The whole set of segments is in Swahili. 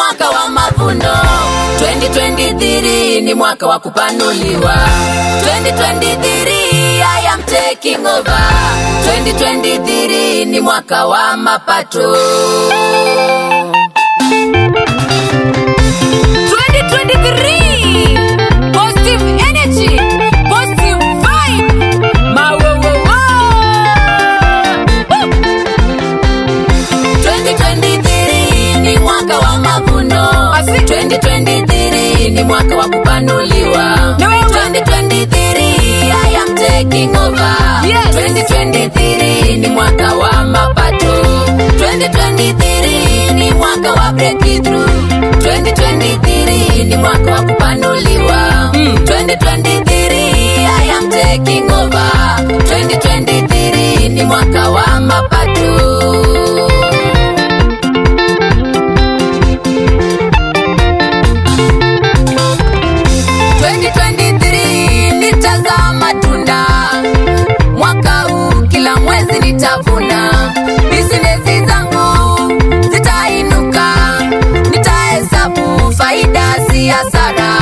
mwaka wa mavuno 2023 ni mwaka wa kupanuliwa 2023 I am taking over 2023 ni mwaka wa mapato 2023 positive energy positive vibe mawowowo 2023 ni mwaka wa mavuno Asi. 2023 ni mwaka wa kupanuliwa Na wewe? 2023 I am taking over Yes. 2023 ni mwaka wa mapato 2023 ni mwaka wa breakthrough 2023 ni mwaka wa kupanuliwa 2023 I am taking over 2023 ni mwaka wa mapato nitazaa matunda mwaka huu, kila mwezi nitavuna. Bisinesi zangu zitainuka, nitahesabu faida si hasara.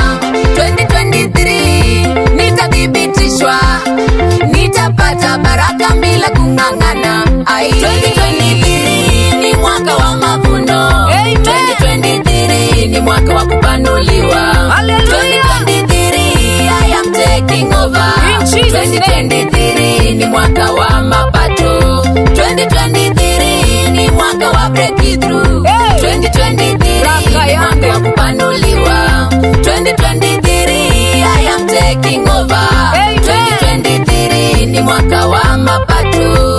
2023 nitathibitishwa, nitapata baraka bila kung'ang'ana. Ai, 2023 ni mwaka wa mavuno. Amen. 2023 ni mwaka wa kupanuliwa. Hallelujah. 2023 I am taking over. In Jesus' name. 2023 ni mwaka wa mapato. 2023 ni mwaka wa breakthrough. Hey. 2023 Raka ni yangu. mwaka wa kupanuliwa. 2023 I am taking over. Amen. 2023 ni mwaka wa mapato.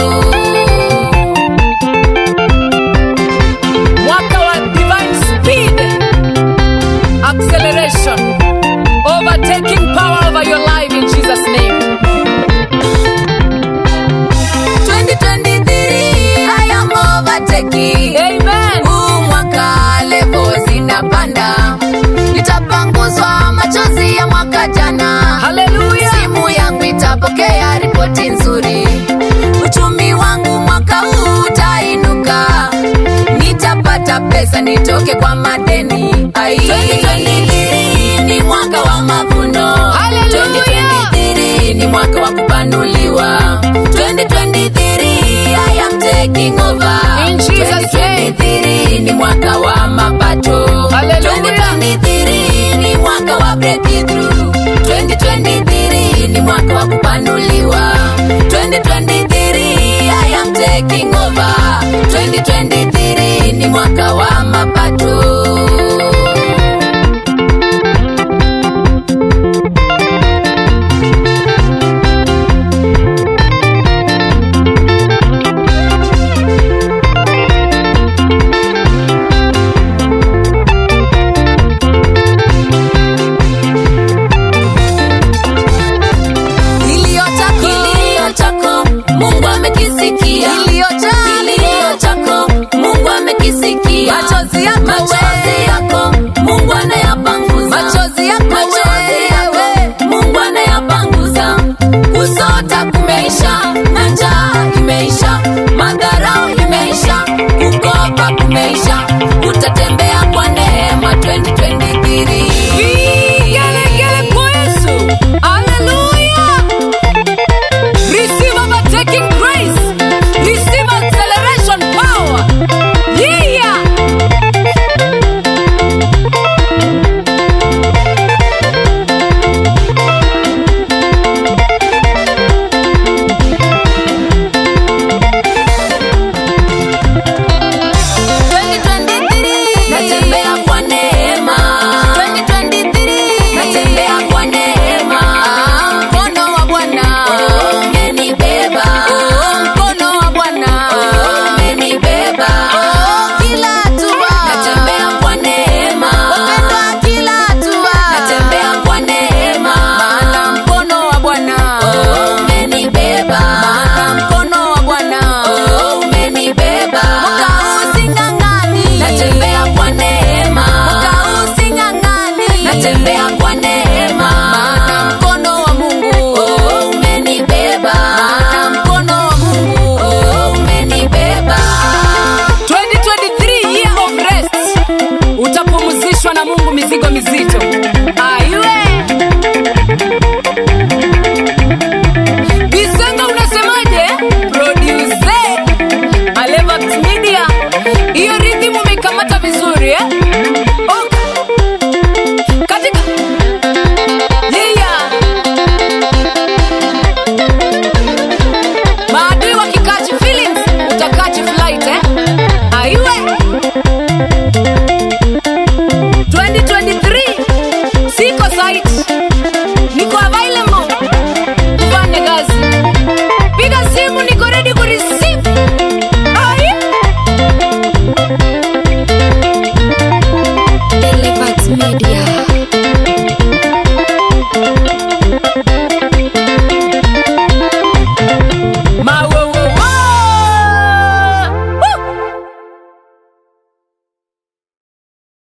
mwaka wa divine speed acceleration overtaking power over your life in jesus name 2023 I am overtaking. amen Huu mwaka levo zinapanda, nitapanguzwa machozi ya mwaka jana. haleluya Simu yangu itapokea ripoti nzuri, uchumi wangu mwaka huu utainuka, nitapata pesa nitoke kwa madeni. Ai. 2023 ni mwaka wa mavuno, Hallelujah. 2023 ni mwaka wa kupanuliwa, 2023 I am taking over. In Jesus' name. 2023 ni mwaka wa mapato, Hallelujah. 2023 ni mwaka wa breakthrough 2023 ni mwaka wa kupanuliwa 2023 I am taking over 2023 ni mwaka wa mapato